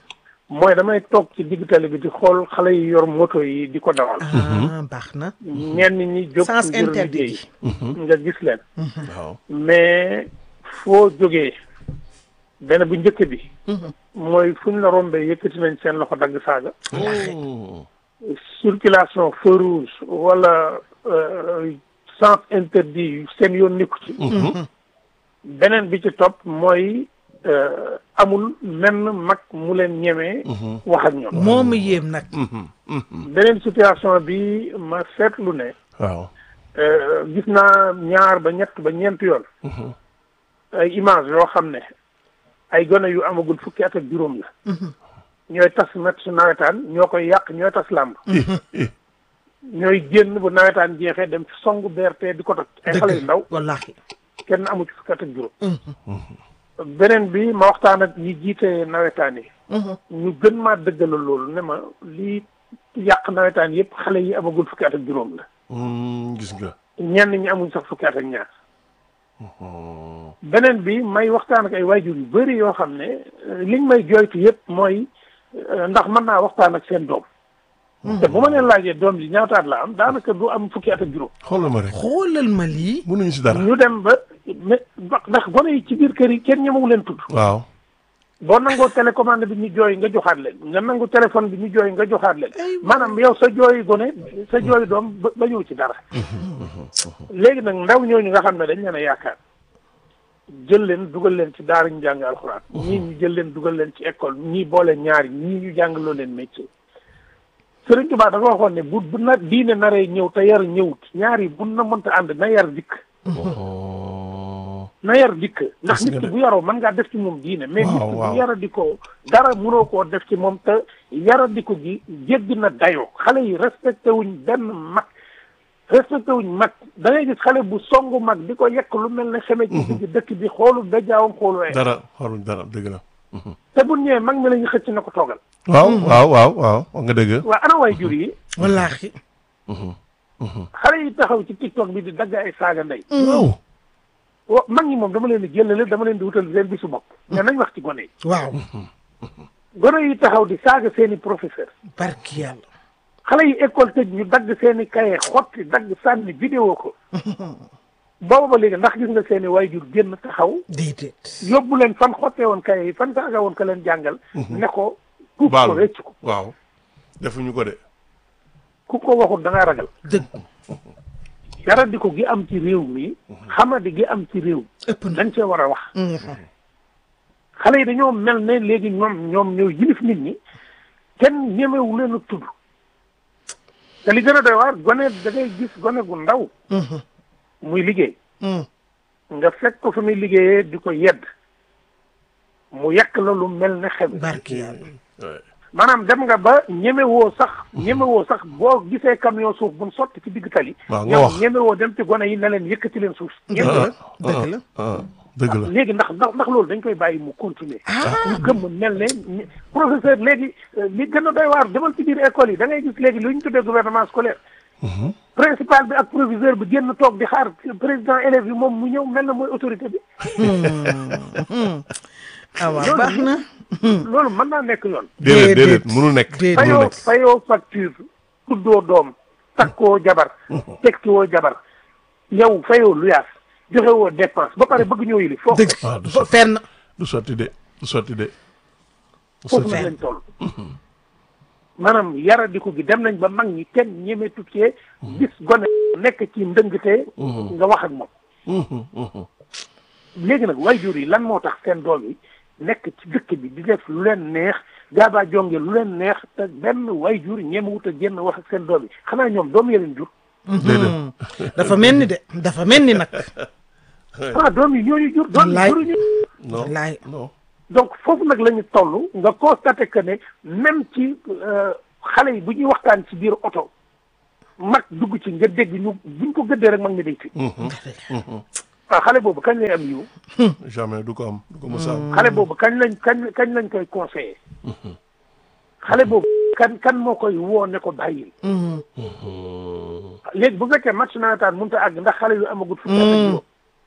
mooy damay toog ci digg tali bi di xool xale yi yor moto yi di ko dawal ah baax na. ñenn ñi jóg sens ngir interdit liggéey nga gis leen waaw mais foo jógee benn bu njëkk bi mooy fu ñu la rombee yëkkati nañ seen loxo dagg saaga circulation feu rouge wala euh, sens interdit seen yoon nekku ci beneen bi ci topp mooy euh, amul menn mag mu leen ñemee wax ak ñoom moo ma yéem nag. beneen situation bi ma seetlu ne waaw euh, gis naa ñaar ba ñett ba ñeent yoon ay image yoo xam ne ay gone yu amagul fukki at ak juróom la ñooy tas match nawetaan ñoo koy yàq ñooy tas làmb ñooy génn bu nawetaan jeexee dem ci songu BRT di ko toj ay xale yu ndaw wallaahi. kenn amu ci fukki at ak juróom beneen bi ma waxtaan ak ñi jiite nawetaan yi ñu gën maa dëggalal loolu ne ma lii yàq nawetaan yëpp xale yi amagul fukki at ak juróom la Hmm, gis nga ñenn ñi amuñ sax fukki at ak ñaar beneen bi may waxtaan ak ay waajur yu bëri yoo xam ne euh, liñ may jooytu yëpp mooy euh, ndax mën naa waxtaan ak seen doom te bu ma leen laajee doom ji ñaataat la am daanaka du am fukki at ak juróom xoolal ma rek xoolal ma lii. mënuñu si dara ñu dem ba mais ndax gone yi ci biir kër yi kenn ñemewu leen tudd waaw boo nangoo télécommande bi ñu jooy nga joxaat leen nga nangu téléphone bi ñu jooy nga joxaat leen maanaam yow sa jooyi gone sa jooyi doom ba ba ñëw ci dara léegi nag ndaw ñooñu nga xam ne dañ leen a yaakaar jël leen dugal leen ci daara ñu jàng alxuraan ñii ñu jël leen dugal leen ci école ñii boole ñaari ñii ñu jàngaloo leen métier Sëriñ Tuubaa dafa waxoon ne bu bu na diine naree ñëw te yar ñëwut ñaari bu na mënta ànd na yar dikk Oh. na yar dikk ndax Gis nit nga ki de. bu yaroo mën ngaa def ci moom diine mais nit Waaw, ki waaw. bu yara di ko dara mënoo koo def ci moom te yara di ko ji jéggi na dayoo xale yi respecté wuñ benn mag respecté wuñ mag da ngay gis xale bu songu mag di ko yekk lu mel ne xeme ci digg dëkk bi xoolu dajaawam xoolu wee dara xooluñ dara dëgg la te bu ñëwee mag mi la ñu xëcc na ko toogal waaw waaw waaw waaw wax nga dëgg waa ana waay jur yi wallaahi. xale yi taxaw ci tiktok bi di dagg ay saaga ndey waaw wa mag ñi moom dama leen di jëlale dama leen di wutal seen bisu bopp mais nañ wax ci gone yi waaw. gone yi taxaw di saaga seeni professeur barki yàlla. xale yi école tëj ñu dagg seen i kaye xotti dagg sànni vidéo ko booba ba léegi ndax gis nga seen i waajur génn taxaw déedéet. yóbbu leen fan xottee woon kaye yi fan saaga woon ka leen jàngal ne ko tuub ko baalu récc ko waaw defuñu ko de ku ko waxul da ngaa ragal dëgg yaradiku gi am ci réew mi xamadi gi am ci réew ëpp na. dañ cee war a wax xale yi dañoo mel ne léegi ñoom ñoom ñoo yilif nit ñi kenn ñemewu leen a tudd te li gën a doy waar gone da ngay gis gone gu ndaw muy liggéey nga fekk ko fi muy liggéeyee di ko yedd mu yekk la lu mel ne xem barki yàlla. Ouais. maanaam dem nga ba ñemewoo sax ñemewoo sax boo gisee camion suuf buñ sotti ci digg tali waaw nga ñoom wax. ñemewoo dem ci gone yi ne leen yëkkati leen suuf dëgg la dëgg la. ah dëgg la léegi ndax ndax ndax loolu dañ koy bàyyi mu continuer ñu gëm mel ne ñi- professeur léegi euh, li gën a doy waar demal ci biir école yi da ngay gis léegi lu ñu tuddee gouvernement scolaire principal bi ak proviseur bi génn toog di xaar président élèves yi moom mu ñëw mel na mooy autorité bi ah waaw baax na. loolu mën naa nekk yoon déedéet déedéet Déedéet. mënul nekk Déedéet. mënul fayoo nekk fayoo facture tuddoo doom takkoo jabar tekki woo jabar yow fayoo luyaas joxe woo dépense ba pare bëgg ñoo yili foofu dëgg waaw du fa sotti fenn. du sotti de du sotti de du foofu sotti nag lañ toll maanaam yaradiku gi dem nañ ba mag ñi kenn ñeme tukkee gis gone nekk ci ndëngte nga wax ak moom léegi nag waajur yi lan moo tax seen doom yi nekk ci dëkk bi di def lu leen neex gaabaa jonge lu leen neex te benn waajur ñeme wut a génn wax ak seen doom yi xanaa ñoom doom yi leen jur déedéet dafa mel ni de dafa mel ni nag. ah doom yi ñooñu jur doom yi Wallaay. juruñu non wallaay. non donc foofu nag la ñu toll nga constaté que ne même ci euh, xale yi bu ñuy waxtaan ci biir oto mag dugg ci nga dégg ñu buñ ko gëddee rek mag mi day fi waaw xale boobu kañ lay am yiw jamais du ko am du ko mos a am xale boobu kañ lañ kañ kañ lañ koy conseillé xale boobu kan kan moo koy woo ne ko bàyyil léegi bu fekkee match nawetaan mënut a àgg ndax xale yu amagut fukki at ak juróom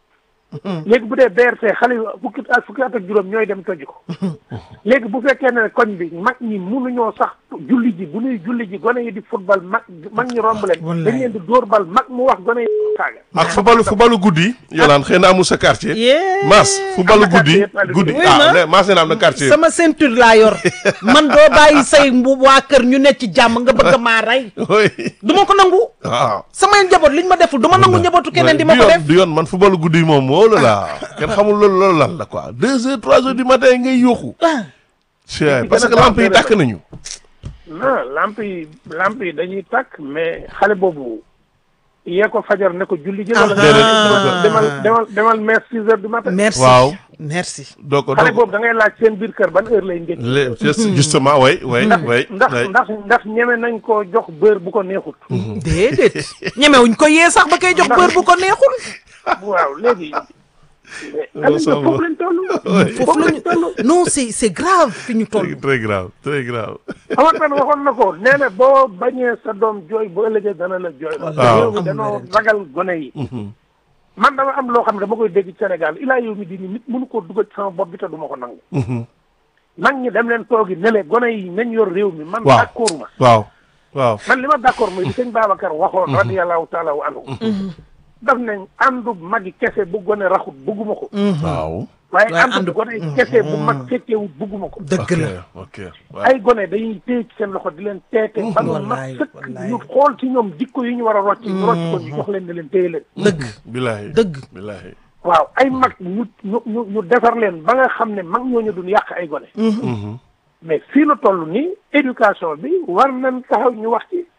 léegi bu dee BRT xale yu fukki at fukki at ak juróom ñooy dem toji ko léegi bu fekkee ne koñ bi mag ñi mënuñoo sax julli ji bu ñuy julli ji gone yi di football mag mag ñi romb leen Wallaay. dañ leen di dóor bal mag mu wax gone yi saaga ak fubalu fubalu guddi yolaan xëy na amul sa quartier Yee. Maas fubalu Am na guddi quartier yëpp, guddi Oui, ah ma. ne Maas nee na am na quartier sama ceinture laa yor man doo bàyyi say mbu waa kër ñu nekk ci jàmm nga bëgg maa rey oui du ma ko nangu waaw samay njaboot liñ ma deful du ma nangu njabootu keneen di ma ko yoon def du yoon man fubalu guddi yi moom wóolu la kenn xamul loolu loolu lan la quoi deux heures trois heures du matin ngay yóoxu ah c'est parce que lamp yi tàkk nañu non lamp yi lamp yi dañuy tàkk mais xale boobu yee ko fajar ne ko julli ji wala Ah. demal demal demal messe six heures du matin merci Waaw. merci doo ko xale doo ko boobu da ngay laaj seen biir kër ban heure lay ndékki le- just- justement way way way ndax way. ndax ndax ñeme nañ koo jox beurre bu ko neexut déedéet ñemewuñ ko yee sax ba koy jox bër bu ko neexul waaw léegi Non, Aliou ça va. foofu lañ toll foofu lañu non c'est c'est grave fi ñu toll très grave très grave Amar Pène waxoon na ko nee na boo bañee sa doom jooy bu ëllëgee dana la jooy la Waaw. réew mi danoo ragal gone yi man dama am loo xam ne dama koy dégg ci Sénégal ilaa yow mi di ni nit mënu koo dugal ci sama bopp bi te du ma ko nangu nag ñi dem leen toogi ne le gone yi nañ yor réew mi man Waaw. d'accord ma waaw waaw man li ma d'accord mooy li sëñ Babacar waxoon radiyallahu taala wa anhu daf nañ àndu magi kese bu gone raxut bugguma ko waaw waaye waaye àndu àndu- gone kese bu mag fekkewut bugguma ko dëgg la ok waaw ay gone dañuy téye ci seen loxo di leen teete ba mu mat wallaay, sëkk wallaay. ñu xool ci ñoom jikko yi ñu war a rocc ñu rocc ko ñu jox leen ne leen téye leen dëgg bilaay dëgg bilaay waaw ay mag ñu ñu ñu ñu defar leen ba nga xam ne mag ñooñu duñ yàq ay gone mais fii la toll nii éducation bi war nañ taxaw ñu wax ci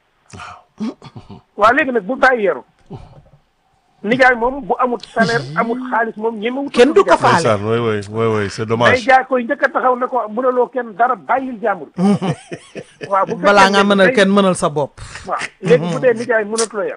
waaw léegi nag bu bàyyi yeru nijaay moom bu amut salaire amut xaalis moom ñemewut Kenn du ko faale. ndeysaan way way way way c'est day dommage jaay koy njëkk a taxaw ne ko mënaloo kenn dara bàyyil jàmbur waaw bu balaa fekkee nga ne mënal day- kenn mënal sa bopp waaw léegi bu dee nijaay mënatu la yar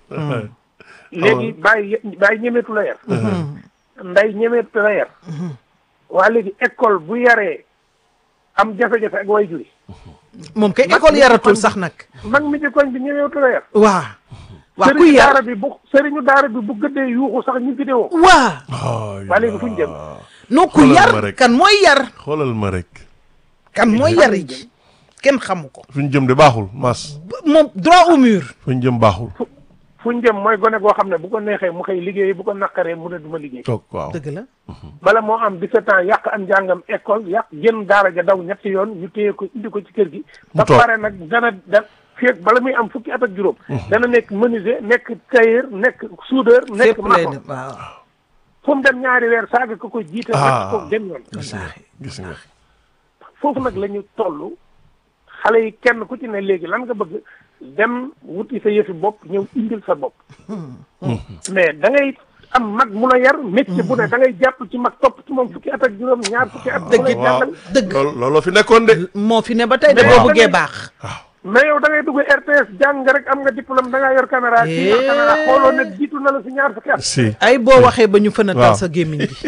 léegi bàyyi bàyyi ñemeetu la yar nday ñemeetu la yar waa léegi école bu yaree am jafe-jafe ak way juri moom kay Mag école mi yaratul kon- sax nag mag mi ci koñ bi ñemeetu la yar waa waa ku sëriñu yar daara bi bu sëriñu daara bi bu gëddee yuuxu sax ñu vidéo waa waa léegi fuñ jëm non ku Xoolal ma yar rek. kan mooy yar xoolal ma rek kan mooy yar ji kenn xamu ko fu ñu jëm de baaxul mas moom droit au mur fu ñu jëm baaxul fuñ jëm mooy gone goo xam ne bu ko neexee mu xëy liggéey bu ko naqaree mu ne duma liggéey toog waaw dëgg la bala moo am 17 ans yàq am njàngam école yàq génn daara ja daw ñetti yoon ñu téye ko indi ko ci kër gi. ba toog. pare nag dana da fii ak bala muy am fukki at ak juróom. dana nekk menuisier nekk tailleur nekk soudeur nekk fépp lay maçon dem waaw fu mu dem ñaari weer saaga ko ko jiite. Ah. wàcc ko dem yoon. gis nga gis nga foofu nag la ñu toll xale yi kenn ku ci ne léegi lan nga bëgg dem wuti sa yëfi bopp ñëw indil sa bopp. mais da ngay am mag mu la yar métier bu ne da ngay jàpp ci mag topp ci moom fukki at ak juróom ñaar fukki at. Dëgg mu lay it. waaw jàngal. dëgg. loolu looloo fi nekkoon de moo fi ne ba tey de Mais boo yow da bëggee ngay- baax mais yow da ngay dugg RTS jàng rek am nga diplôme da ngaa yor caméra. kii yor caméra xooloo ne jiitu na la si ñaar fukki at. si ay boo waxee ba ñu fën a Waaw. tal sa gémmiñ bi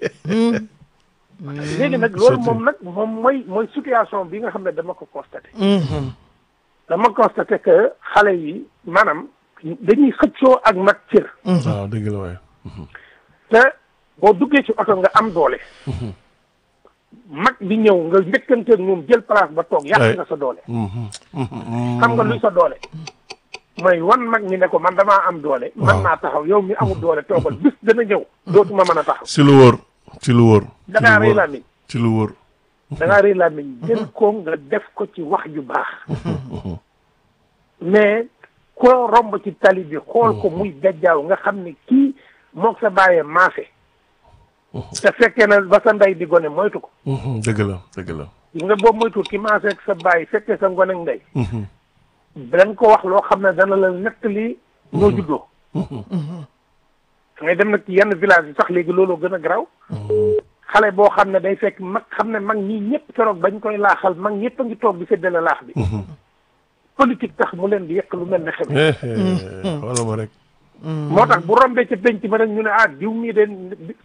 léegi nag loolu moom nag moom mooy mooy situation bi nga xam ne dama ko constaté. dama constaté que xale yi maanaam dañuy xëccoo ak mag cër. waaw dëgg la waaye te boo duggee ci oto nga am doole. mag bi ñëw nga njëkkanteeg moom jël place ba toog yàq Ay. nga sa doole. xam nga luy sa doole. mooy wan mag ñi ne ko man damaa am doole. man naa taxaw yow mi amul doole toogal bis dana ñëw. dootuma mën a taxaw. ci lu wóor ci lu wóor ci da ngaa lu rëy wóor làmmiñ ci lu wóor da ngaa rëy làmmiñ jël ko nga def ko ci wax ju baax. mais koo romb ci tali bi xool ko muy gajjaaw nga xam ne kii moog sa bàyyee maafe. te fekkee na ba sa ndey di gone moytu ko. dëgg la dëgg la gis nga boobu moytu ki maafe ak sa bàyyi fekkee sa ngone ak ndey. dañ ko wax loo xam ne dana la nettali noo juddoo. ngay dem nag ci yenn village yi sax léegi looloo gën a garaaw. xale boo xam ne day fekk mag xam ne mag ñi ñëpp keroog bañ koy laaxal mag ñëpp a ngi toog di séddale laax bi. politique tax mu leen di yekk lu mel ne xeme. Eh, eh, xoolal ma rek moo tax bu rombee ca penc ma rek ñu ne ah diw mii de